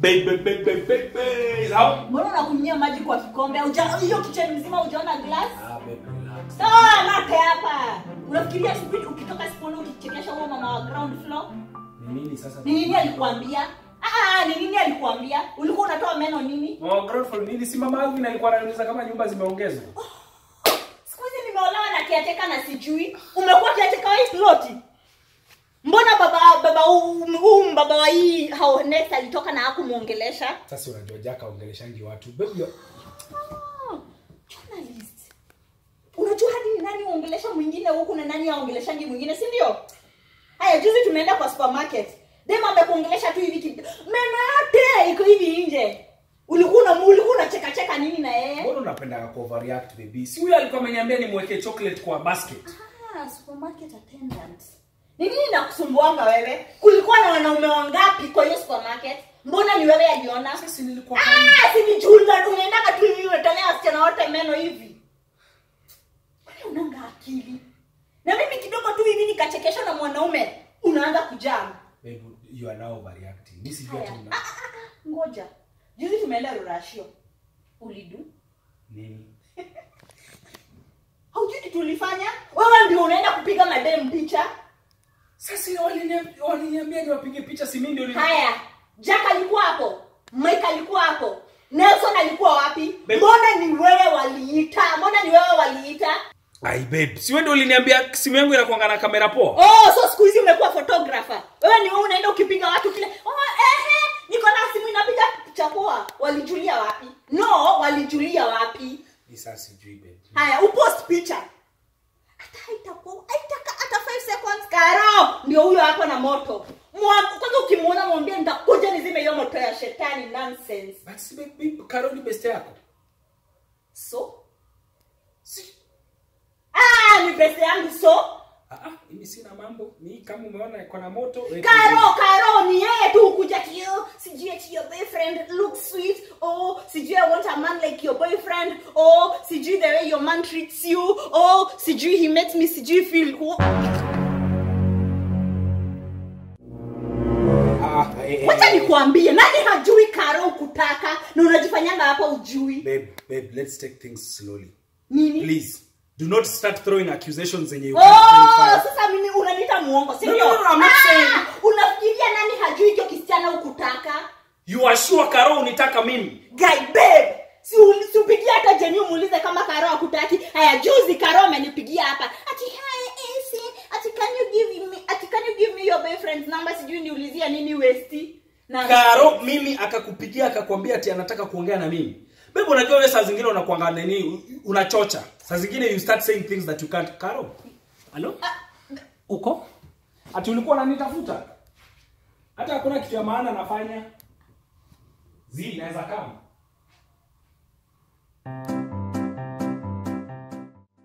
Babe, babe, babe, babe, babe, babe. How? mbona unakunyia maji kwa kikombe Hauja- hiyo kitchen mzima hujaona glass Ah, babe, relax. sawa mate hapa unafikiria siku ukitoka siponi ukichekesha huo mama wa ground floor Ni nini sasa? ni nini alikuambia Ah, ni nini alikuambia ulikuwa unatoa meno nini Oh, ground floor nini? Si mama Alvin alikuwa ananiuliza kama nyumba zimeongezwa. siku hizi nimeolewa na kiateka na sijui umekuwa kiateka wa hii ploti mbona baba baba huu huu baba wa hii hao next alitoka na hakumuongelesha Sasa unajua Jack aongeleshangi watu. Babe, you- Ah, journalist unajua hadi ni nani aongelesha mwingine huku na nani aongeleshangi mwingine si ndio haya juzi tumeenda kwa supermarket dem amekuongelesha tu hivi kid- meno yote iko hivi nje ulikuwa una ulikuwa unacheka cheka nini na yeye mbona unapenda ku overreact baby? Si huyo alikuwa ameniambia nimweke chocolate kwa basket. Ah, supermarket attendant. Ni nini nakusumbuanga wewe? Kulikuwa na wanaume wangapi kwa hiyo supermarket? Mbona ni wewe aliona? Sasa nilikuwa karibu. Ah, si ni junda unaendaka tu hivi unatolea wasichana wote meno hivi. Kwani unanga akili? Na mimi kidogo tu hivi nikachekeshwa na mwanaume unaanza kujam. Babe, you are now overreacting. Mimi sijui Haya. ati Ah, una ah, ah, ngoja. Juzi tumeenda Rurashio. Ulidu? nini. Haujui kitu ulifanya? Wewe ndio unaenda kupiga madem picha. Sasa waliniambia waliniambia niwapige picha si mimi ndio nili- haya jack alikuwa hapo mike alikuwa hapo nelson alikuwa wapi Babe. mbona ni wewe waliita mbona ni wewe waliita Ai babe, si wewe ndio uliniambia simu yangu inakuanga na kamera poa? oh so siku hizi umekuwa photographer wewe ni wewe unaenda ukipiga watu kile oh, ehe niko na simu inapiga picha poa walijulia wapi no walijulia wapi Ni sasa sijui babe. haya upost picha hata haitakuwa haitaka hata 5 seconds karo ndio huyo hapo na moto Mwa- kwanza ukimwona mwambie nitakuja nizime hiyo moto ya shetani nonsense But si babe, babe Carol ni best yako. so Si ah ni pesa yangu so ah ah, mimi sina mambo. Ni kama umeona iko na moto. weka karo hivi. karo ni yeye tu kuja kio sijui ati your boyfriend looks sweet oh sijui i want a man like your boyfriend oh sijui the way your man treats you oh sijui he makes me sijui feel Ah, eh, eh, wacha eh, nikuambie nani hajui karo kutaka na unajifanyanga hapa ujui Babe, babe, let's take things slowly. nini Please, do not start throwing accusations zenye you Oh, can't verify. sasa mimi unaniita muongo si No, ndio? no, no, I'm not Ah, saying- unafikiria nani hajui hicho kisichana ukutaka You are sure Carol unitaka mimi? guy babe si uli- si upigie hata jeni umuulize kama karo akutaki haya juzi karo amenipigia hapa ati hi AC ati can you give me ati can you give me your boyfriend's number sijui niulizia nini westi na Karo mimi akakupigia akakwambia ati anataka kuongea na mimi. Babe unajua wewe saa zingine unakuanga nini u- unachocha. Saa zingine you start saying things that you can't. Karo. Hello? Uko? Ati ulikuwa unanitafuta? Hata hakuna kitu ya maana nafanya. Zi naweza kama.